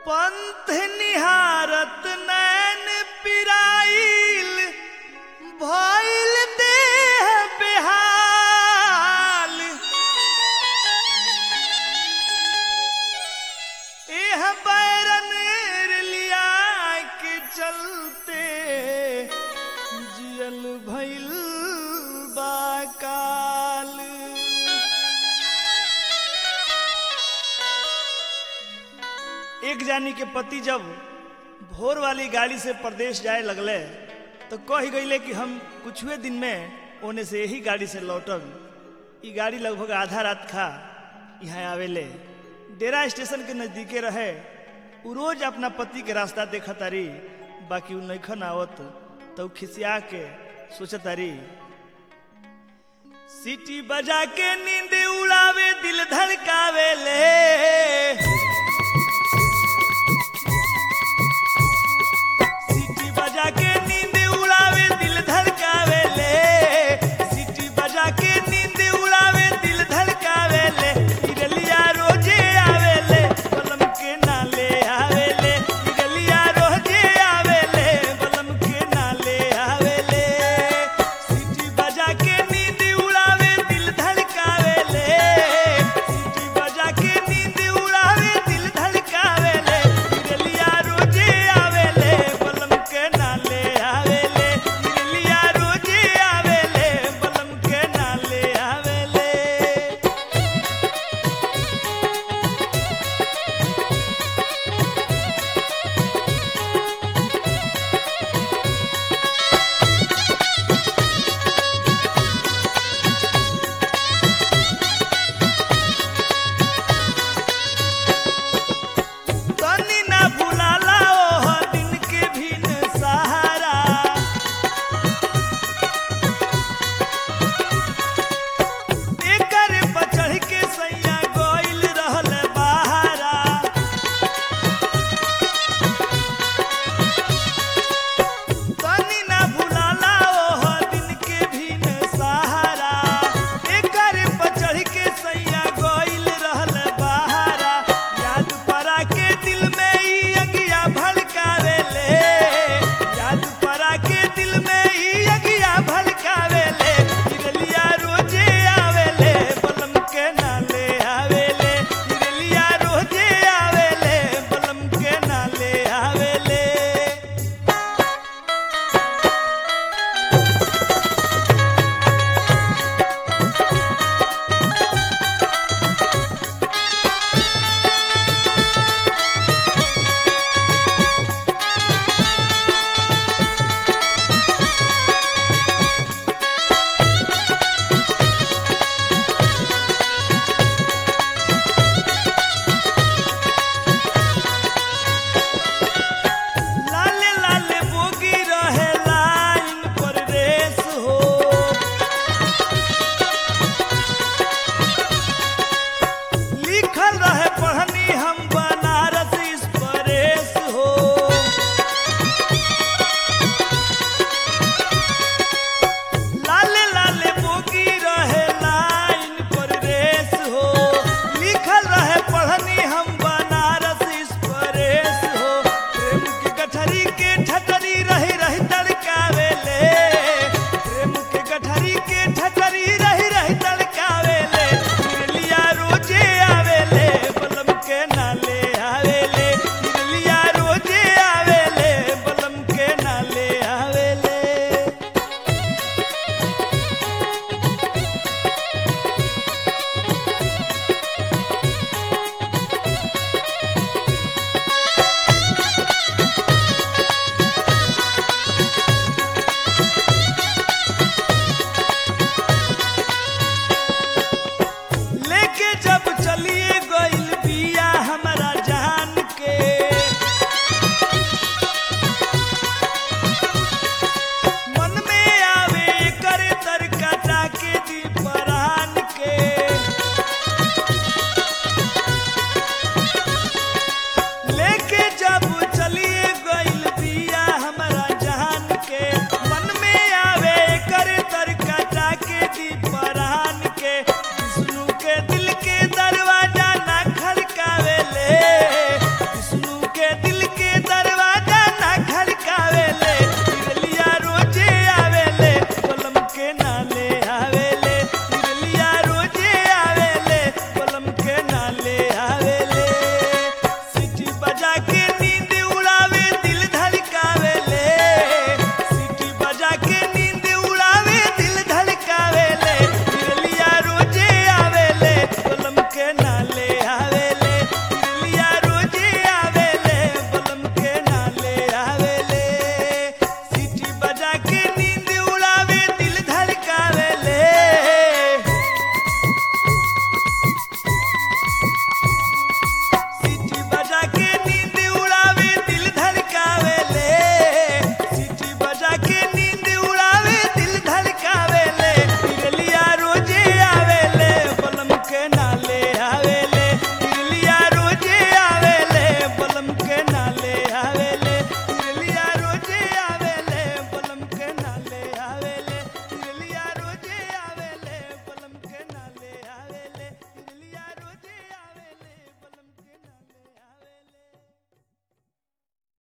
पंथ निहारत नैन पिराइल भइल देह बेहाल एह बैरन लिया के चलते जियल भइल बाकाल एक जानी के पति जब भोर वाली गाड़ी से प्रदेश जाए लगले तो कह गईले कि हम कुछुए दिन में ओने से यही गाड़ी से लौटब ई गाड़ी लगभग आधा रात खा यहाँ आवेले डेरा स्टेशन के नजदीके रहे उ रोज अपना पति के रास्ता देखा तारी बाकी उ नैखन आवत तो उ खिसिया के सोचत तारी सीटी बजा के नींद उड़ावे दिल धड़कावे ले